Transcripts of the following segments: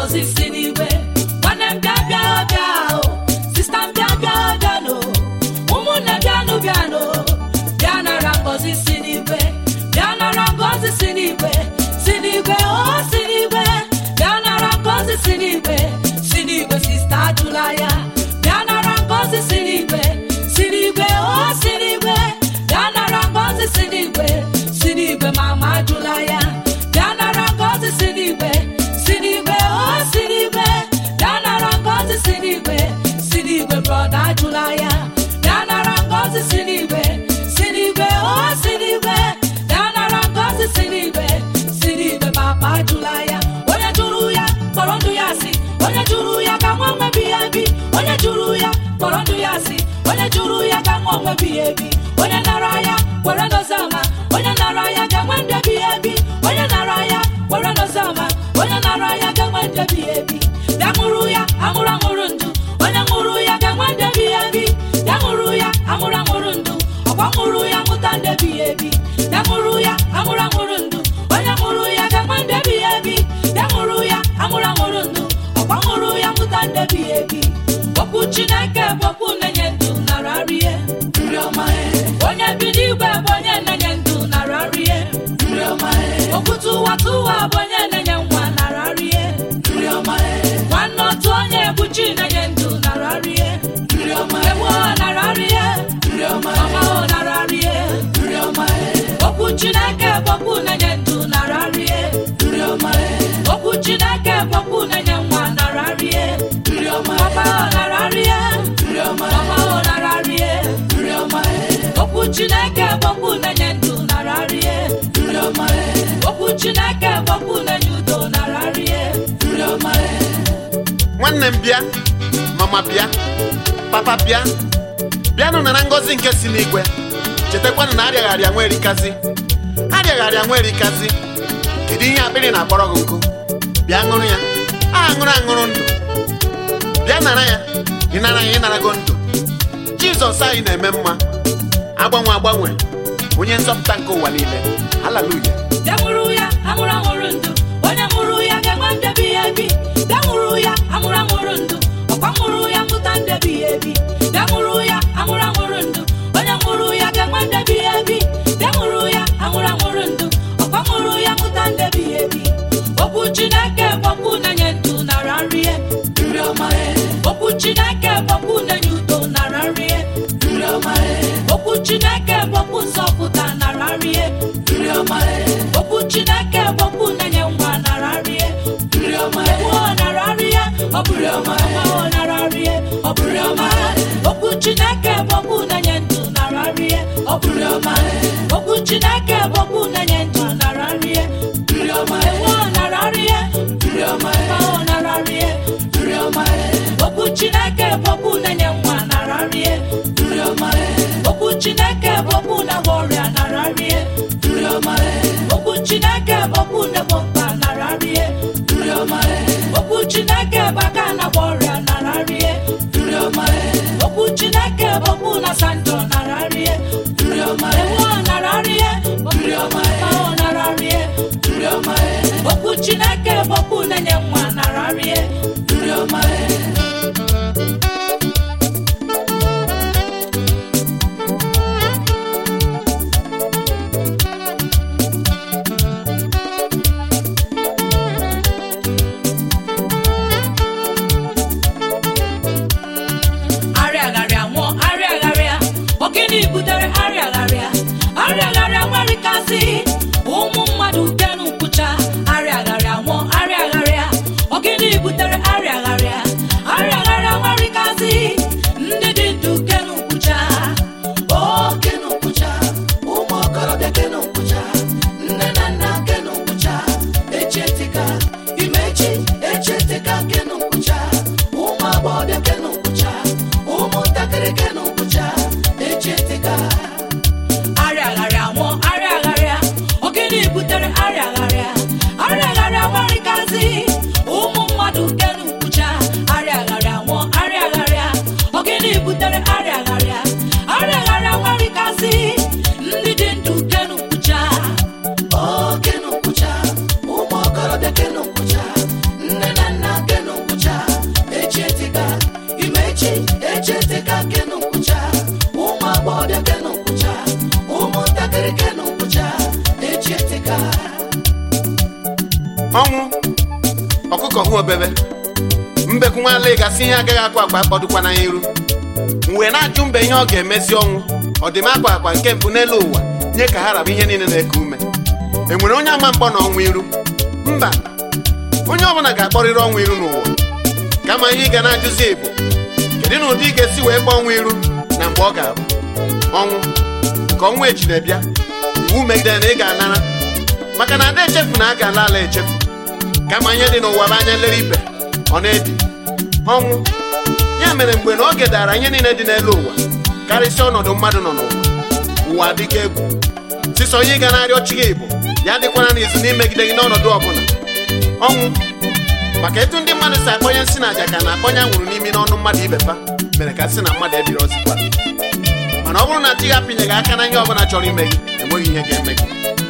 ngọzi si n'igwe nwanne m bịa bịa bịa o sista m bịa bịa bịanụ ụmụnne bịanụ bịanụ bịa nara ngọzi si n'igwe bịa nara ngọzi si n'igwe si n'igwe o si n'igwe bịa nara ngọzi si n'igwe si n'igwe sista ajụla ya bịa nara ngọzi si n'igwe si n'igwe o si n'igwe bịa nara ngọzi si n'igwe si n'igwe mama ajụla ya bịa nara ngọzi si n'igwe si n'igwe o si n'igwe bịa nara ngọzi si n'igwe si n'igwe brọda ajụla ya bịa nara ngọzi si n'igwe si n'igwe o si n'igwe bịa nara ngọzi si n'igwe si n'igwe papa ajụla ya onye jụrụ ya kpọrọ ndụ ya si onye jụrụ ya ka nwa nwe bi ya bi onye jụrụ ya kpọrọ ndụ ya si onye jụrụ ya ka nwa nwe bi ya ebi onye nara ya kwere n'ozama onye nara ya ga nwe ndụ bi ya ebi onye nara ya kwere n'ozama onye nara ya ga nwe ndụ bi ya ebi bịa ṅụrụ ya aṅụrụ aṅụrụ ndụ onye ṅụrụ ya ga nwe ndụ bi ya ebi bịa ṅụrụ ya aṅụrụ aṅụrụ ndụ ọkwa ṅụrụ ya ṅụta ndụ bi ya ebi bịa ṅụrụ ya aṅụrụ aṅụrụ ndụ onye ṅụrụ ya ga nwe ndụ bi ya ebi bịa ṅụrụ ya aṅụrụ aṅụrụ ndụ ọkwa ṅụrụ ya ṅụta ndụ bi ya ebi okwu chineke bụ okwu na-enye ndụ nara rie nri ọma onye bi n'igwe bụ onye na-enye ndụ nara rie nri ọma okwu tụwa tụwa bụ onye na-enye nwa nara rie nri ọma nwanne otu onye bụ chi na-enye ndụ nara rie nri ọma ewu nara rie nri ọma ọma nara rie nri ọma okwu chineke bụ okwu na-enye ndụ nara rie nri ọma okwu chineke bụ okwu na-enye nwa nara rie nri ọma ọma nara rie nri ọma ọma nara rie nri ọma okwu chineke bụ okwu na-enye ndụ nara rie nri ọma okwu chineke bụ okwu na-enye udo nara rie nri ọma nwanne m bịa mama bịa papa bịa bịanụ nara ngọzi nke si n'igwe chetakwanụ na arịaghị arịa nwa erikazi arịaghị arịa nwa erikazi kedu ihe akpịrị na-akpọrọ gị nkụ bịa ṅụrụ ya a ṅụrụ aṅụrụ ndụ bịa nara ya ịnara ya ịnarago ndụ jizọs anyị na-eme mma agbanwe agbanwe onye nzọpụta nke ụwa niile haleluya bịa ṅụrụ ya aṅụrụ aṅụrụ ndụ onye ṅụrụ ya ga-enwe ndebi ya ebi bịa ṅụrụ ya aṅụrụ aṅụrụ ndụ ọkwa ṅụrụ ya ṅụta ndebi ya ebi bịa ṅụrụ ya aṅụrụ aṅụrụ ndụ onye ṅụrụ ya ga-enwe ndebi ya ebi bịa ṅụrụ ya aṅụrụ aṅụrụ ndụ ọkwa ṅụrụ ya ṅụta ndebi ya ebi okwu chineke bụ okwu na-enye ndụ nara nrie nri ọma okwu chineke bụ okwu na-enye udo nara nrie nri ọma okwu chineke bụ okwu nzọpụta nara nrie nri ọma okwu chineke bụ okwu na-enye nwa nara nrie nri ọma ewu nara nrie ọ bụrụ ọma ọ nara nrie ọ bụrụ ọma okwu chineke bụ okwu na-enye ndụ nara nrie ọ bụrụ ọma okwu chineke bụ okwu na-enye ndụ nara nrie nri ọma ewu nara nrie nri ọma ọ nara nrie nri ọma okwu chineke bụ okwu na-enye nwa nara nrie nri ọma okwu chineke bụ okwu na-agwọ ọrịa nara nrie nri ọma okwu chineke bụ okwu na-egbo mkpa nara nrie nri ọma okwu chineke bụ aka na-agwọ ọrịa nara nrie nri ọma okwu chineke bụ okwu na-asa njọ nara nrie nri ọma ewu nara nrie nri ọma ọ nara nrie nri ọma okwu chineke bụ okwu na-enye nwa nara nrie nri ọma arịagharịa nwụọ arịagharịa ogini butere arịagharịa arịagharịa nwerikasị ụmụ mmadụ kenu nkwụcha arịagharịa nwụọ arịagharịa ogini butere arịagharịa arịagharịa nwerikasị ndị dị ndụ kenu nkwụcha o kenu nkwụcha ụmụ okorobịa kenu nkwụcha nne na nna kenu nkwụcha echetika imechi echetika kenu nkwụcha ụmụ agbọghọbịa kenu nkwụcha ụmụntakịrị kenu nkwụcha echetika arịagharịa nwụọ arịagharịa ogini butere arịagharịa arịagharịa nwarịkazi ụmụ mmadụ kenu nkwụcha arịagharịa nwụọ arịagharịa ogini butere arịagharịa arịagharịa nwarịkazi ndị dị ndụ kenu nkwụcha o kenu nkwụcha ụmụ okorobịa kenu nkwụcha nne na nna ọkụkọ hụ obebe mbekwu nwaala gasị ihe agaghị akwa akwa kpọdụkwana ya iru m wee na-ajụ mbe ihe ọ ga-emezi ọnwụ ọ dị m akwa akwa nke mpụ n'elu ụwa nye ka ha raba ihe niile na-eku ume enwere onye ama mkpọ na ọnwụ iru mba onye ọbụla ga-akpọrịrị ọnwụ iru n'ụwa kama ihe ị ga na-ajụzi bụ kedu na ụdị ị ga-esi wee kpọọ ọnwụ iru na mgbe ọ ga-abụ ọnwụ ka ọnwụ echi na-ebịa iwu megidere na ị ga-anara maka na ada echefu na a ga-ala ala echefu kama ihe dị n'ụwa bụ anya nlere ibe ọ na-edi ọnwụ ya mere mgbe na oge dara ihe niile dị n'elu ụwa karịsịa ọnọdụ mmadụ nọ n'ụwa ụwa dịka egwu sisọ ihe ị ga na-arịọ chi gị bụ ya dịkwana n'izu n'imegide gị n'ọnọdụ ọbụla ọnwụ maka etu ndị mmadụ si akpọnye nsị na aja ka na-akpọnye anwụrụ n'imi n'ọnụ mmadụ ibefa mere ka sị na mmadụ ebiri ọzikwa mana ọ bụrụ na chi gị apịnyeghị aka na ihe ọbụla chọrọ ime gị enweghị ihe ga-eme gị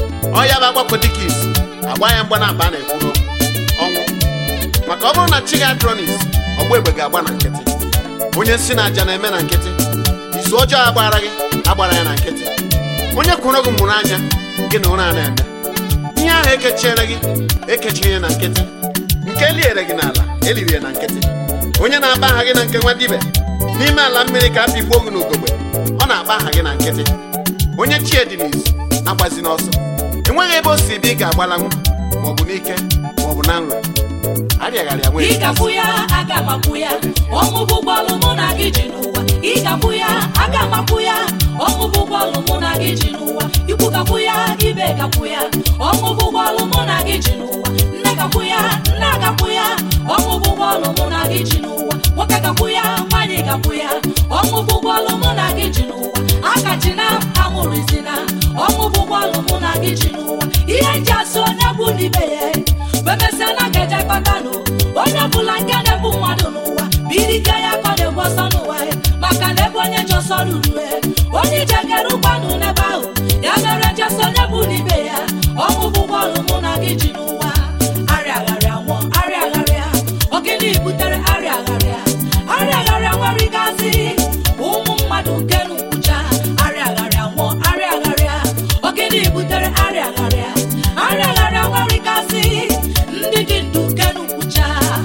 ọ ya bụ agbapụ dịka isi agba ya mgba na aba na-ekwu n'okwu ọnwụ maka ọ bụrụ na chi gị adronis ọgba egbe ga-agba na nkịtị onye nsị na aja na-eme na nkịtị izu ọjọọ agbara gị agbara ya na nkịtị onye kwụrụ gị mụrụ anya gị na ụra na-eme ihe ahụ ekechiere gị ekechighị na nkịtị nke eliere gị n'ala eliri ya na nkịtị onye na-akpa aha gị na nke nwa dibe n'ime ala mmiri ka a pigbuo gị n'ugogbe ọ na-akpa aha gị na nkịtị onye chie dị n'izu agbazi n'ọsọ enweghị ebe o si ebe ị ga-agbalanwu maọbụ n'ike maọbụ na nrọ arịagharịa nwere ịgapụ ya aga mapụ ya ọnwụ bụ ụgbọọlụ mụ na gị ji n'ụwa ịgapụ ya aga mapụ ya ọnwụ bụ ụgbọọlụ mụ na gị ji n'ụwa ikwu gapụ ya ibe gapụ ya ọnwụ bụ ụgbọọlụ mụ na gị ji n'ụwa nne gapụ ya nne agapụ ya ọnwụ bụ ụgbọọlụ mụ na gị ji n'ụwa nwoke gapụ ya nwaanyị gapụ ya ọnwụ bụ ụgbọọlụ mụ na gị ji n'ụwa akachina anwụrụzina ọnwụ bụ ụgbọọlụ mụ na gị ji n'ụwa ihe nji asị onye bụ n'ibe ya bemesịa na ga-eje kpatanụ onye ọbụla nke na-ebu mmadụ n'ụwa birike ya ka ọ na-egbu ọsọ n'ụwa ya maka na ebe onye ji ọsọ ruru ya onye ije kere ụgbanụ n'ebe ahụ ya mere jesị onye bụ n'ibe ya ọnwụ bụ ụgbọọlụ mụ na gị ji n'ụwa arịagharịa nwụọ arịagharịa ogene butere arịagharịa arịagharịa nwere gazi ụmụ mmadụ nke n'ukwucha arịagharịa nwụọ arịagharịa ogene butere arịagharịa arịagharịa nwere gazi ndị dị ndụ nke n'ukwucha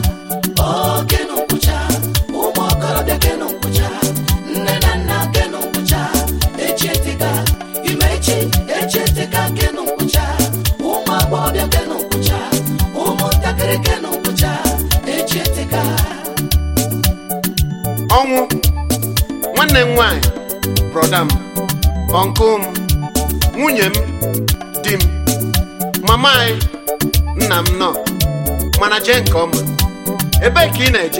oke n'ukwucha ụmụ okorobịa ke n'ukwucha nne na nna ke n'ukwucha echieteka imechi echieteka ke n'ukwucha ụmụ agbọghọbịa ke n'ukwucha ụmụntakịrị ke n'ukwucha echieteka ọnwụ nwanne m nwaanyị brọda m ọnkụ m nwunye m di m mama anyị nna m nọ mana jee nke ọma ebee ka ị na-eje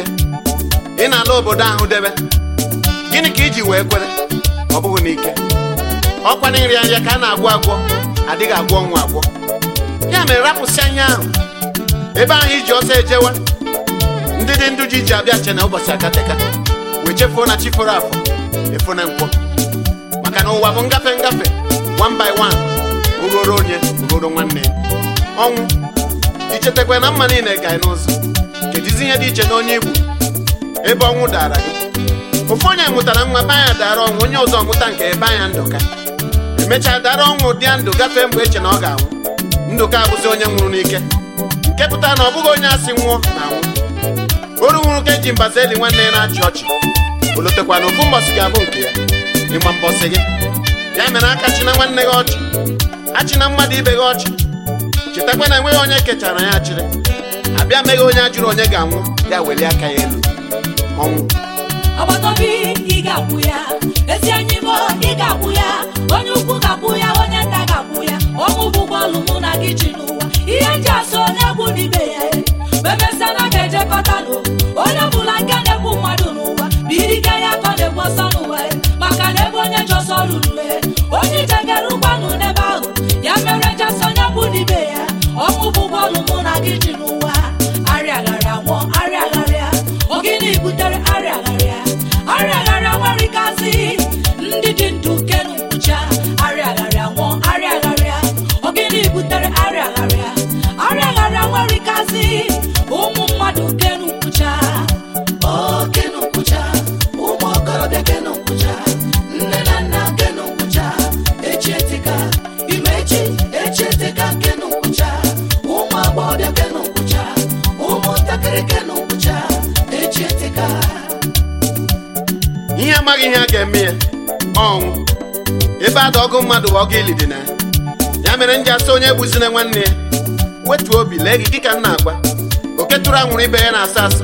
ị na-ala obodo ahụ debe gịnị ka iji wee kwere ọ bụghị n'ike ọkwa na nri anya ka a na-agwọ agwọ adịghị agwọ ọnwụ agwọ ya mere rapụsị anya ahụ ebe ahụ iji ọsọ ejewe ndị dị ndụ ji iji abịa che na ụbọchị akateka wee chefuo na chi foro afọ efu na nkwọ maka na ụwa bụ ngafe ngafe one by one ogoro onye ogoro nwanne ya ọnwụ ichetakwa na mma niile ga n'ụzọ kedizi ihe dị iche na onye igbo ebe ọnwụ dara gị ofu onye mụtara nwa be anya dara ọnwụ onye ọzọ mụta nke ebe anya ndụka emechaa dara ọnwụ dị ndụ gafee mgbe eche na ọ ga-anwụ ndụka abụzi onye nwụrụ n'ike nke pụtara na ọ bụghị onye asị nwụọ na anwụ oru nwụrụ ka eji mbaza eli nwanne ya na-achị ọchị olotekwa na ofu mbọsị ga-abụ nke ya ịgba mbọsị gị ya mere aka chịna nwanne gị ọchị achịna mmadụ ibe gị ọchị chetakwa na enweghị onye kechara ya achịrị abịa meghị onye ajụrụ onye ga-anwụ ya welie aka ya elu ọnwụ ọgbataobi ị ga-akwụ ya ezi enyi m ị ga-akwụ ya onye ukwu ga-akwụ ya onye nta ga-akwụ ya ọnwụ bụ bọọlụ mụ na gị ji n'ụwa ihe nji asụ onye egwu n'ibe ya memesịa na ga-ejekọtanụ onye ọbụla nke na-egbu mmadụ n'ụwa birike ya ka ọ na-egbu ọsọ n'ụwa ya maka na ebe onye ji ọsọ ruru ya onye ijegere ụgbanụ n'ebe ahụ ya mere jesị onye egwu n'ibe ya ọnwụ bụ bọọlụ mụ na gị ji n'ụwa arịagharịa nwụọ arịagharịa ogini butere arịagharịa arịagharịa nwere gazi ndị dị ndụ nke n'ukwucha arịagharịa nwụọ arịagharịa ogini butere arịagharịa arịagharịa nwere gazi ụmụ mmadụ nke n'ukwucha oke n'ukwucha ụmụ okorobịa ke n'ukwucha nne na nna ke n'ukwucha echieteka imechi echieteka ke n'ukwucha ụmụ agbọghọbịa ke n'ukwucha ụmụ amaghị ihe a ga-eme ya ọnwụ ebe ada ọgụ mmadụ bụ ọgụ ili dị na ya ya mere m ji asị onye gbuzina nwanne ya wetuo obi lee gị ka m na-agwa oke tụrụ anwụrụ ibe ya na-asọ asọ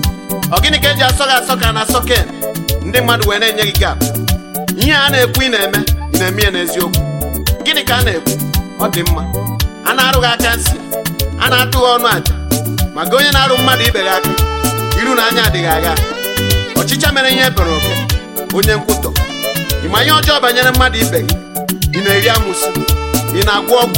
ọ gịnị ka eji asọ gị asọ ka a na-asọ ken ndị mmadụ wee na-enye gị gap ihe a na-ekwu ị na-eme ị na-eme ya n'eziokwu gịnị ka a na-ekwu ọ dị mma a na-arụ gị aka nsị a na-atụ gị ọnụ àjà maka onye na-arụ mmadụ ibe gị aka iru na anya adịghị agha ọchịcha mere ihe ebere oke onye nkwutọ ị ma ihe ọjọọ banyere mmadụ ibe gị ị na-eri amụsị ị na-agwọ ọgwụ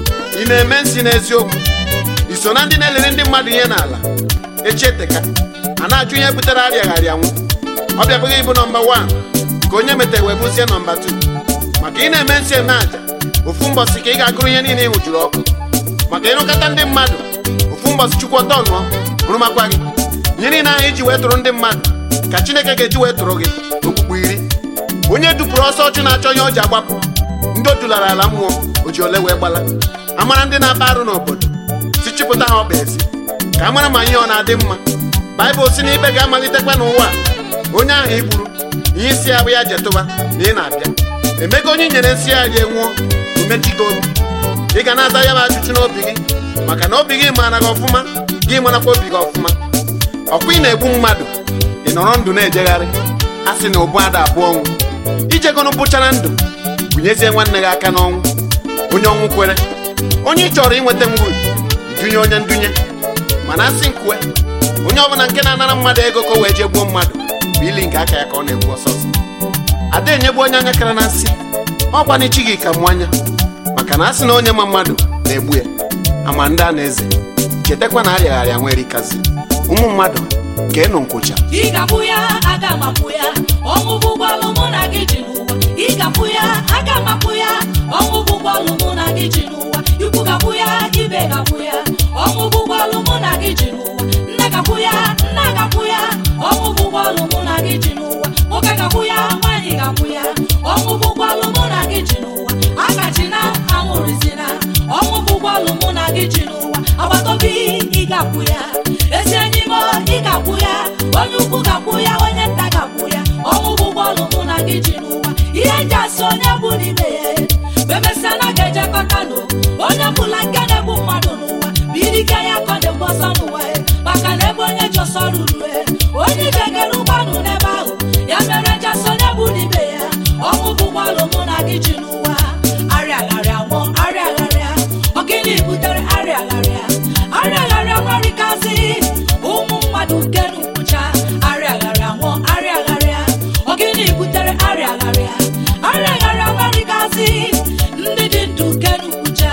ị na-eme nsị n'eziokwu ị so na ndị na-elere ndị mmadụ ihe n'ala echieteka a na-ajụ ihe butere arịagharịa nwụ ọ bịabụghị ịbụ nọmba 1 ka onye metere wee bụzie nọmba 2 maka ị na-eme nsị eme àjà ofu mbọsị ka ị ga-agụrụ ihe niile ị hụjuru ọkụ maka ịrụkọta ndị mmadụ ofu mbọsị chukwu ọtọ nụọ rụmakwa gị ihe niile ahụ iji wee tụrụ ndị mmadụ ka chineke ga-eji wee tụrụ gị okpukpu iri onye dupụrụ ọsọ ọchụ na-achọ ihe o ji agbapụ ndị o dulara ala mmụọ o ji ole wee gbala amara ndị na-akpa arụ n'obodo si chịpụta ha ọkpa ezi ka a mara ma ihe ọ na-adị mma baịbụl si na ikpe ga-amalitekwa n'ụwa a. onye ahụ igburu ihe isi ya bụ ya jetụba na ị na-abịa emego onye i nyere nsị ya rie nwụọ omechigo obi ị ga na-aza ya bụ ajụjụ n'obi gị maka na obi gị maara gị ọfụma gị marakwa obi gị ọfụma ọkwa ị na-egbu mmadụ ị nọrọ ndụ na-ejegharị a sị na ụbụ ada abụọ ọnwụ ijegonụ bụchara ndụ bunyezie nwanne gị aka n'ọnwụ onye ọnwụ kwere onye ị chọrọ inweta ngwuru idunye onye ndunye mana asị nkwue onye ọbụla nke na-anara mmadụ ego ka o wee jee gbuo mmadụ bụ ili nke aka ya ka ọ na-egbu ọsọsọ ada enyegbu onye anya kara na nsị ọkwana ichi gị ka mụ anya maka na asị na onye ma mmadụ na-egbu ya ama ndị a na-eze chetakwa na arịagharịa nwere ikazi ụmụ mmadụ keenụ nkwụcha ị ga-abụ ya aga mapụ ya ọnwụ bụ ụgbọọlụ mụ na gị ji n'ụwa ị ga-abụ ya aga mapụ ya ọnwụ bụ ụgbọọlụ mụ na gị ji n'ụwa ikwu ga-abụ ya ibe ga-abụ ya ọnwụ bụ ụgbọọlụ mụ na gị ji n'ụwa nne ga-abụ ya nna ga-abụ ya ọnwụ bụ ụgbọọlụ mụ na gị ji n'ụwa nwoke ga-abụ ya nwaanyị ga-abụ ya ọnwụ bụ ụgbọọlụ mụ na gị ji n'ụwa akachina anwụrụzina ọnwụ bụ ụgbọọlụ mụ na gị ji n'ụwa agbataobi ị ga-abụ ya ezi enyi m ị ga-akwụ ya onye ukwu ga-akwụ ya onye nta ga-akwụ ya ọnwụ bụ ụgbọọlụ mụ na gị ji n'ụwa ihe nji asị onye bụ n'ime ya bemesịa na ga-ejekọta nụ onye bụla nke na-egbu mmadụ n'ụwa bụ irike ya ka ọ na-egbu ọsọ n'ụwa ya maka na ebe onye ji ọsọ ruru ya onye ga-egere ụgbọnụ n'ebe ahụ ya mere nji asị onye bụ n'ime ya ọnwụ bụ ụgbọọlụ mụ na gị ji n'ụwa arịagharịa nwụọ arịagharịa ọ gịnị butere arịagharịa arịagharịa nwarịkazi ụmụ mmadụ kenu nkwụcha arịagharịa nwụọ arịagharịa ọ gịnị butere arịagharịa arịagharịa nwarịkazi ndị dị ndụ kenu nkwụcha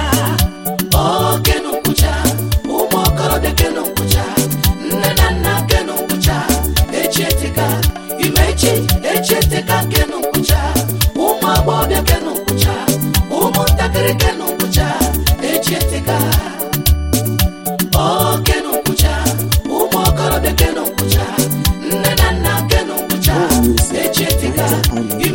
o kenu nkwụcha ụmụ okorobịa kenu nkwụcha nne na nna kenu nkwụcha echi eteka imechi echi eteka kenu nkwụcha ụmụ agbọghọbịa kenu nkwụcha ụmụntakịrị kenu nkwụcha echi eteka o kenu nkwụcha ụmụ okorobịa kenu nkwụcha nne na nna kenu nkwụcha echi eteka